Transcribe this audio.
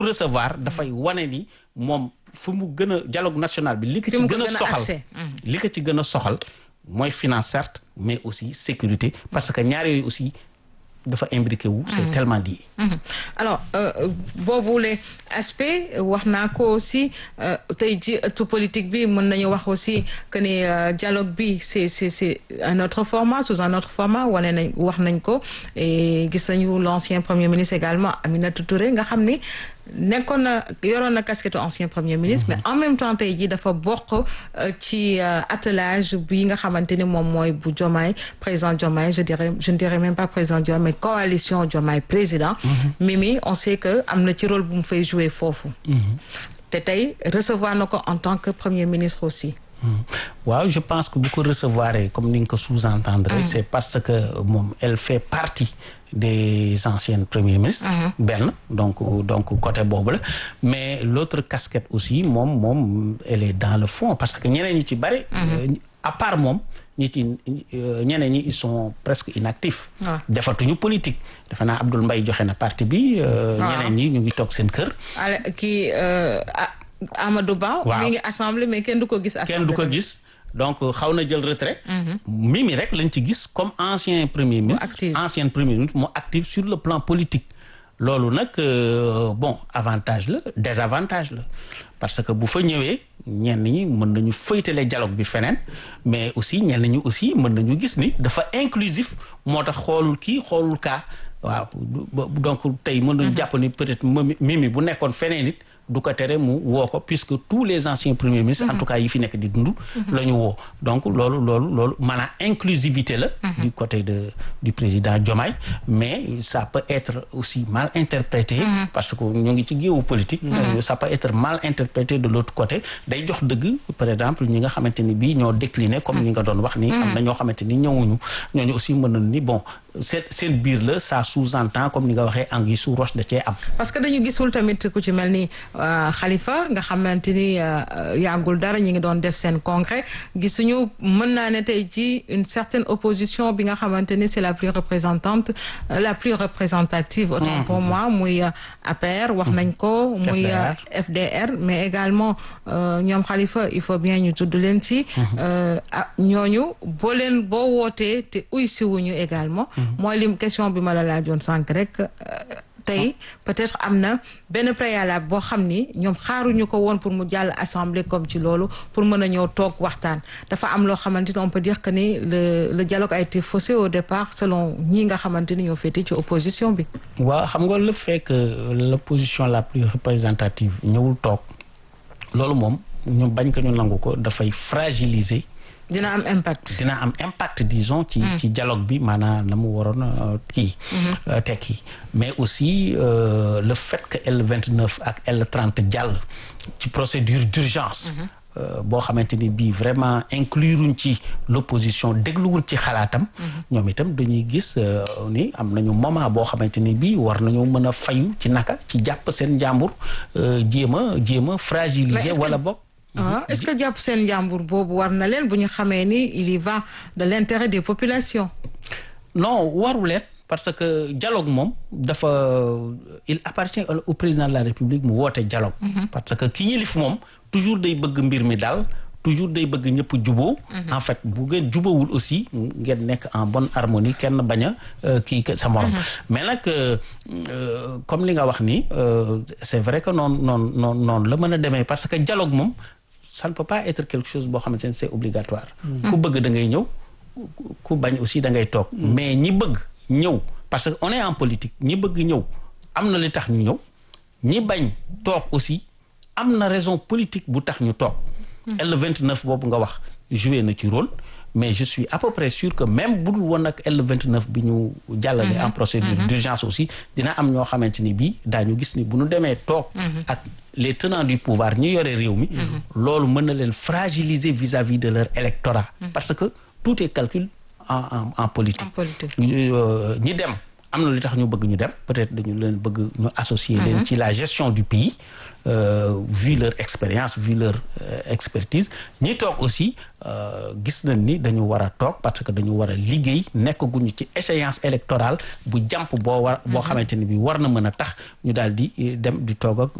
recevoir dafay wane ni moom fu mu gën a dialogue national bi li ko Fi ci mu ko gën a gën a soxal accès. li ko ci gën a soxal mooy finance certes mais aussi sécurité parce que ñaar yooyu aussi dafa imbriqué wu c'est tellement lié Mhm. alors euh, boobu les aspects wax naa ko aussi euh, tey ji ëttu politique bi mën nañu wax aussi que ni euh, dialogue bi c'est c'est c'est un autre format sous un autre format wane nañ wax nañ ko et gis nañu l'ancien premier ministre également Aminata Touré nga xam ni nekkoon na yoroon na casquette ancien premier ministre mais en même temps tey jii dafa bokk euh, ci euh, attelage bi nga xamante ni moom mooy bu Diomaye président Diomaye je dirais je ne dirais même pas président Diomaye mais coalition Diomaye président Mimi on sait que am na ci rôle bu mu fay jouer foofu te tey recevoir na ko en tant que premier ministre aussi waaw je pense que bu ko recevoir comme ni nga ko sous-entendre c'est parce que moom elle fait partie des anciennes premiers ministres benn donc donc côté boobu la mais l'autre casquette aussi moom moom elle est dans le fond parce que ñeneen ñi ci bari euh, à part moom ñi ci euh, ñeneen ñi ils sont presque inactifs waaw. defatuñu politique defe naa Abdoul Mbaye joxe na parti bi euh, waaw. ñeneen ñi ñu ngi toog seen kër ale kii euh, A- Amadou Ba Waaw. mi ngi assemblée mais kenn du ko gis kenn du ko assemblée gis donc xaw na jël retrait Mimi rek lañ ci gis comme ancien premier ministre active. ancien premier ministre mu actif sur le plan politique loolu nag euh, bon avantage la désavantage la parce que bu fa ñëwee ñenn ñi mën nañu fëytale dialogue bi feneen mais aussi ñenn ñi aussi mën nañu gis ni dafa inclusif moo tax xoolul kii xoolul kaa waaw du- donc tey mën nañu jàpp ni peut-être Mimi Mimi bu nekkoon feneen it du ko tere mu woo ko puisque tous les anciens premiers ministres en tout cas yi fi nekk di dund la ñu woo donc loolu loolu loolu maanaam inclusivité la du côté de du président Diomaye mais ça peut être aussi mal interprété parce que ñu ngi ci géewu politique ça peut être mal interprété de l'autre côté day jox dëgg par exemple ñi nga xamante ni bii ñoo décliné comme ñi nga doon wax ni am na ñoo xamante ni ñëwuñu ñooñu aussi mën nañu ni bon seen seen biir la ça sous-entend comme ni nga waxee anguille sous roche da cee am parce que dañu gisul tamit ku ci mel ni euh, Khalifa nga xamante ni euh, euh, yàggul dara ñi ngi doon def seen congrès gisuñu mën naa ne tey ci une certaine opposition bi nga xamante ni c'est la plus représentante euh, la plus représentative autant pour moi muy euh, APR wax nañ ko muy euh, FDR mais également euh, ñoom Khalifa il faut bien ñu tudd leen ci euh, ah ñooñu boo leen boo wootee te uy siwuñu également mooy lim question bi ma la laajoon sànq rek euh, tey peut-être am na benn préalable boo xam ni ñoom xaaruñu ko woon pour mu jàll assemblée comme ci loolu pour mën a ñëw toog waxtaan dafa am loo xamante ni on peut dire que ni le le dialogue a été faussé au départ selon ñi nga xamante ni ñoo féete ci opposition bi. waaw xam nga le fait que l'opposition la plus représentative ñëwul toog loolu moom ñu bañ ko ñu nangu ko dafay fragiliser dina am impact. dina am impact disons ci ci dialogue bi maanaam na mu waroon a kii tekki mais aussi euh, le fait que L29 ak L30 jàll ci procédure d'urgence euh, boo xamante ni bii vraiment incluruñ ci l'opposition dégluwuñ ci xalaatam ñoom itam dañuy gis euh, ni am nañu moment boo xamante ni bii war nañu mën a fayu ci naka ci jàpp seen njàmbur jéem a jéem a fragiliser wala boog ah est-ce que jàpp seen njàmbur boobu war na leen bu ñu xamee ni il y va de l'intérêt des populations. non waru leen parce que dialogue moom dafa il appartient au président de la République mu woote dialogue. parce que ki yilif moom toujours day bëgg mbir mi daal toujours day bëgg ñëpp juboo en fait bu ngeen jubawul aussi ngeen nekk en bonne harmonie kenn bañ a kii sa morom. mais nag comme li nga wax ni c'est vrai que noonu noonu noonu noonu la mën a demee parce que dialogue moom. ça ne peut pas être quelque chose boo xamante ne c'est obligatoire ku bëgg da ngay ñëw ku bañ aussi da ngay toog mais ñi bëgg ñëw parce que on est en politique ñi bëgg ñëw am na li tax ñu ñëw ñi bañ toog aussi am na raison politique bu tax ñu toog L29 boobu nga wax joué na ci rôle mais je suis à peu près sûr que même bu dul woon ak L29 bi ñu jàllale en procédure d'urgence aussi dina am ñoo xamante ni bii daañu gis ni bu ñu demee toog ak les tenants du pouvoir ñi yore réew mi loolu mën na leen fragiliser vis-à-vis de leur électorat parce que tout est calcul en en en politique ñi dem am na li tax ñu bëgg ñu dem peut-être dañu leen bëgg ñu associer leen ci la gestion du pays vu leur expérience vu leur expertise ñi toog aussi gis nañ ni dañu war a toog parce que dañu war a liggéey nekk guñu ci échéance électorale bu jàmp boo war boo xamante ni bi war na mën a tax ñu daal di dem di toog ak